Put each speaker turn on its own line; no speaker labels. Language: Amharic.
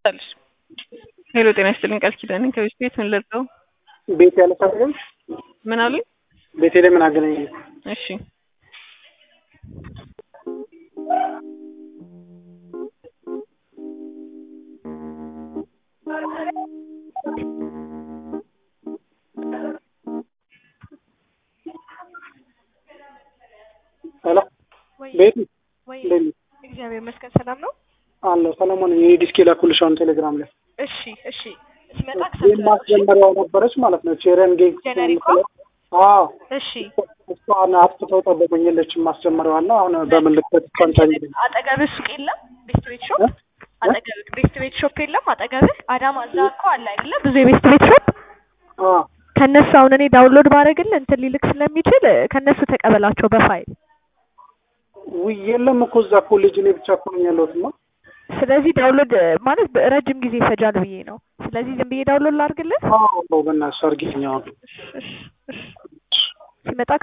አለሽ ሄሎ ጤና ይስጥልኝ ቃል ኪዳኔ ከቤት ቤት ምን ልርዳው
ቤት ያለ ሰው
ምን አሉኝ
ቤቴ ላይ ምን አገናኘ?
እሺ
ሄሎ
ወይ
ቤት
ወይ
እንዴት ነሽ?
እግዚአብሔር ይመስገን ሰላም ነው።
አለሁ ሰለሞን እኔ ዲስክ ላኩልሽ አሁን ቴሌግራም ላይ
እሺ እሺ ሲመጣ
ይህን ማስጀመሪያው ነበረች ማለት ነው ቼረን ጌግ
ጀነሪኳ?
አዎ
እሺ
እሷን አጥፍተው ጠበቁኝ የለችም ማስጀመሪያዋ እና አሁን በምልክት ኮንታኝ
አጠገብህ ሱቅ የለም? ቤስት ቤት ሾፕ አጠገብህ ቤስት ቤት ሾፕ የለም? አጠገብህ አዳማ እዛ እኮ አለ አይደለ? ብዙ የቤስት ቤት ሾፕ ከነሱ አሁን እኔ ዳውንሎድ ባደረግልህ እንትን ሊልክ ስለሚችል ከነሱ ተቀበላቸው በፋይል
ውይ የለም እኮ እዛ ኮሌጅ እኔ ብቻ እኮ ነኝ ያለሁትማ
ስለዚህ ዳውንሎድ ማለት ረጅም ጊዜ ይፈጃል ብዬ ነው። ስለዚህ ዝም ብዬ ዳውንሎድ ላድርግልህ
አዎ በእናትሽ አድርጊልኝ አሁን
እሺ እሺ እሺ ሲመጣ